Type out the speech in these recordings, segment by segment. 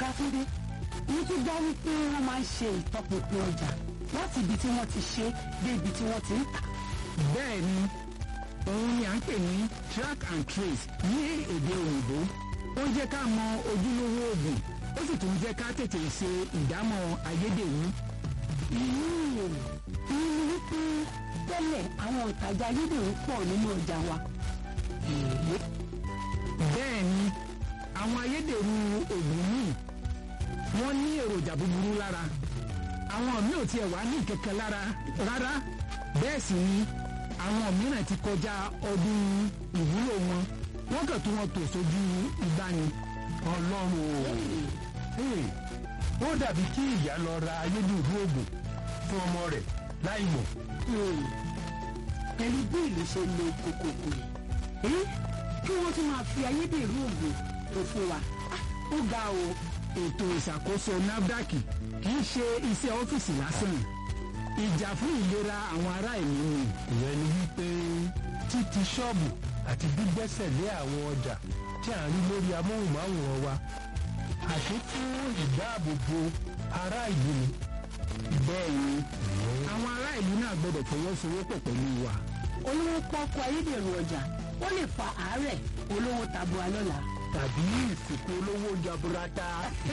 Babátúndé mo tún gbọ́ wípé wọ́n máa ń ṣe ìtọpinpin ọjà láti ibi tí wọ́n ti ṣe dé ibi tí wọ́n ti ń tà. bẹ́ẹ̀ ni òun ni à ń pè ní track and trace ní èdè òyìnbó ó ń jẹ́ ká mọ ojúlówó oògùn ó sì tún jẹ́ ká tètè ṣe ìdámọ̀ ayédèrú. ìlú ìlú wípé tẹ́lẹ̀ àwọn ìtajà ayédèrú pọ̀ nínú ọjà wa. èèyàn bẹ́ẹ̀ ni àwọn ayédèrú oògùn míì wọ́n ní èròjà búburú lára àwọn míì ò tiẹ̀ wá ní kẹ̀kẹ́ lára rárá bẹ́ẹ̀ sì ni àwọn mìíràn ti kọjá ọdún ìwúlò wọn wọ́n kàn tún wọn tò sójú ìgbani. ọlọ́run o Hey, ó dàbí kí ìyá lọ ra ayédèrú oògùn fún ọmọ rẹ̀ láì mọ̀. pẹ̀lú bí ìlú ṣe lo kòkòkò yìí kí wọ́n tún máa fi ayédèrú oògùn tó fún wa Ah, ó ga o. ètò ìṣàkóso nafdac kì í ṣe iṣẹ́ ọ́fíìsì lásán ìjà fún ìlera àwọn ará ìlú ni. ìyẹn ni wípé títí ṣọ́ọ̀bù àti gbígbẹ́sẹ̀ lé àwọn ọjà tí à ń rí lórí amóhùnmáwòrán wa àti fún ìdáàbòbò ará ìlú ni. bẹ́ẹ̀ ni àwọn ará ìlú náà gbọ́dọ̀ fọwọ́sowọ́pọ̀ pẹ̀lú wa. olówó pọ́kú ayédèrú ọjà ó lè fa àárẹ̀ olówó tabua lọ́la. tàbí ìsìnkú olówó jaburata.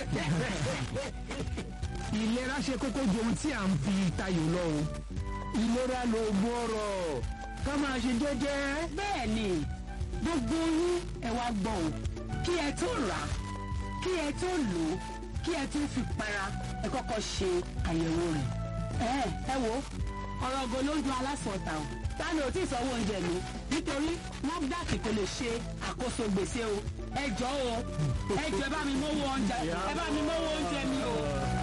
ìlera ṣe kókó ju ohun tí à ń fi tayò lọ o. ìlera ló gbọ́rọ̀ ká máa ṣe jẹ́jẹ́. bẹ́ẹ̀ ni gbogbo yín ẹ wá gbọ́ o kí ẹ tó rà á kí ẹ tó lò ó kí ẹ tó fi para ẹ kọ́kọ́ ṣe àyẹ̀wò rẹ̀. ẹ ẹ wo ọ̀rọ̀ ògo ló ń dun alásọ̀tà o tani ò tí ì sanwó oúnjẹ mi nítorí NAFDAC kò lè ṣe àkóso gbèsè o ẹ jọ o ẹ jọ ẹ bá mi mówó oúnjẹ ẹ bá mi mówó oúnjẹ mi o.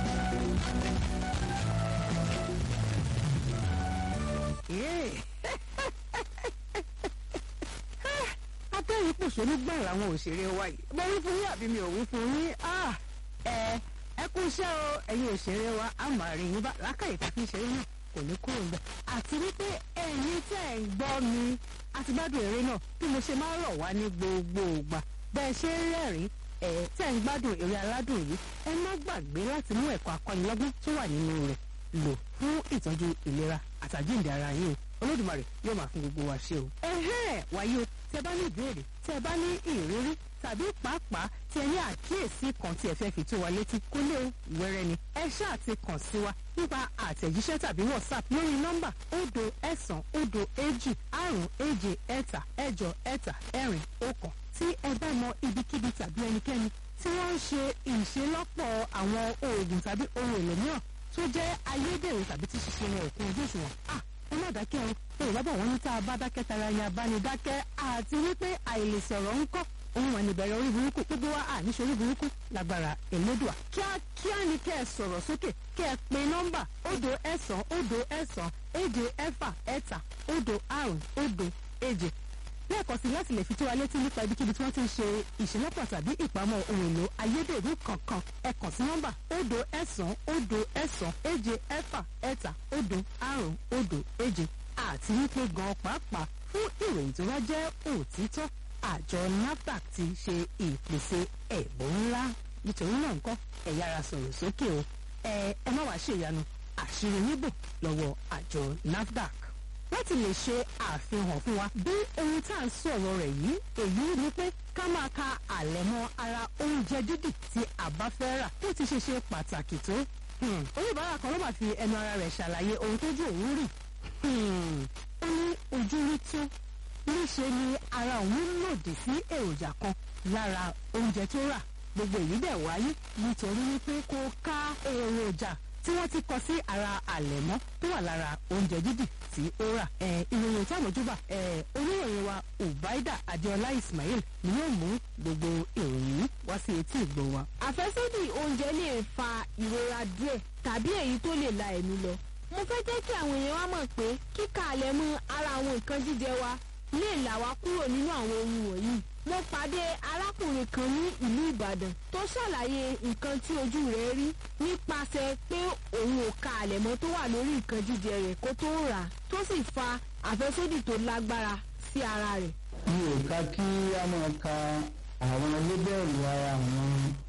atẹ́yìn pòṣónú gbà làwọn òṣèré wa yìí mo wí fún yín àbí mi ò wí fún yín Ah, ẹ ẹ kú iṣẹ́ o ẹ̀yin òṣèré wa a máa rí yín bá lákàyè tá a fi ń ṣeré náà kò ní kúrò ńbẹ̀ àti wípé ẹ̀yin tẹ́ ẹ̀ ń gbọ́ mi àti gbádùn eré náà bí mo ṣe máa ń rọ̀ wá ní gbogbo ìgbà bẹ́ẹ̀ ṣe ń rẹ́rìn ẹ̀ tẹ́ ẹ̀ ń gbádùn eré aládùn yìí ẹ má gbàgbé láti mú ẹ̀kọ́ akọ́nilọ́gbọ́n tó wà nínú rẹ̀ lò fún ìtọ́jú ìlera àtàjíǹde ara yín o olódùmarè yóò máa fún gbogbo wa ṣe o. ẹ̀hẹ́n wáyé o tí ẹ bá ní ìbéèrè tí ẹ bá ní ìrírí tàbí pàápàá tí ẹ ní àkíyèsí kan tí ẹ fẹ́ fi tó wa létí kó lé o wẹ́rẹ́ ni ẹ ṣáà ti kàn sí wa nípa àtẹ̀jíṣẹ́ tàbí whatsapp lórí nọ́mbà òdo ẹ̀sán òdo èjì àrùn èje ẹ̀ta ẹ̀jọ ẹ̀ta ẹ̀rin ọ̀kan tí ẹ bá mọ ibikíbi tàbí ẹnikẹ́ni tí wọ́n ń ṣe ìṣelọ́pọ̀ àwọn oògùn tàbí ohun èlò mìíràn tó jẹ́ ayédèrú tàbí tí ṣiṣẹ́ wọn òkun ojú òṣùwọ̀n ah ẹ má dákẹ́ o yorùbá bọ̀ wọ́n ní tá a bá dákẹ́ tara ẹni abánidákẹ́ àti wípé àìlèsọ̀rọ̀ ń kọ́ ohun wà níbẹ̀rẹ̀ orí burúkú gbogbo wa à níṣe orí burúkú lágbára èlédùà kíákíá ni kẹ́ ẹ sọ̀rọ̀ sókè kẹ́ ẹ pe nọ́mbà òdo ẹ̀sán òdo ẹ̀sán èje ẹ̀fà ẹ̀ta òdo àrùn òdo èje lẹ́ẹ̀kan sí láti lè fi tó wa létí nípa ibikíbi tí wọ́n ti ń ṣe ìṣẹ́lọ́pọ̀ tàbí ìpamọ́ ohun èlò ayédèrú kankan ẹ kàn sí nọ́mbà òdo ẹ̀sán òdo ẹ̀sán èje ẹ̀fà ẹ̀ta òdo àrùn òdo èje àti wípé gan pàápàá fún ìròyìn tó bá jẹ́ òtítọ́ àjọ NAFDAC ti ṣe ìpèsè ẹ̀bùn ńlá nítorí náà nǹkan ẹ yára sọ̀rọ̀ sókè o ẹ ẹ má wàá ṣèyanu àṣírí yíbò lọ́wọ́ àjọ NAFDAC láti lè ṣe àfihàn fún wa bí ohun tá à ń sọ̀rọ̀ rẹ̀ yìí èyí ni pé ká máa ka àlẹ̀mọ́ ara oúnjẹ dídì tí a bá fẹ́ rà bó ti ṣe ṣe pàtàkì tó Hmm, oníbàárà kan ló máa fi ẹnu ara rẹ̀ ṣàlàyé ohun tójú òun rí Hmm, ó ní ojú rí tó níṣe ni ara òun lòdì sí èròjà kan lára oúnjẹ tó rà gbogbo èyí dẹ̀ wáyé nítorí wípé kò ká èròjà tí wọ́n ti kọ sí ara àlẹ̀mọ́ tó wà lára oúnjẹ dídì tí ó rà. ẹ ìròyìn tí àmójúbà ẹ oníròyìn wa ubaida adéọlá ismail ni yóò mú gbogbo ìròyìn yìí wá sí etí ìgbọ́ wa. àfẹ́sódì oúnjẹ lè fa ìrora díẹ̀ tàbí èyí tó lè la ẹ̀mí lọ. mo fẹ́ jẹ́ kí àwọn èèyàn wa mọ̀ pé kíkà àlẹ́ mọ́ ara àwọn nǹkan jíjẹ wa lè là wá kúrò nínú àwọn ohun wọ̀nyí. mo pàdé arákùnrin kan ní ìlú ìbàdàn tó ṣàlàyé nǹkan tí ojú rẹ̀ rí nípasẹ̀ pé òun ò ka àlẹ̀mọ́ tó wà lórí nǹkan jíjẹ rẹ̀ kó tó rà á tó sì fa àfẹ́sódì tó lágbára sí ara rẹ̀. mi ò ka kí a máa ka àwọn lébẹ̀lì ara àwọn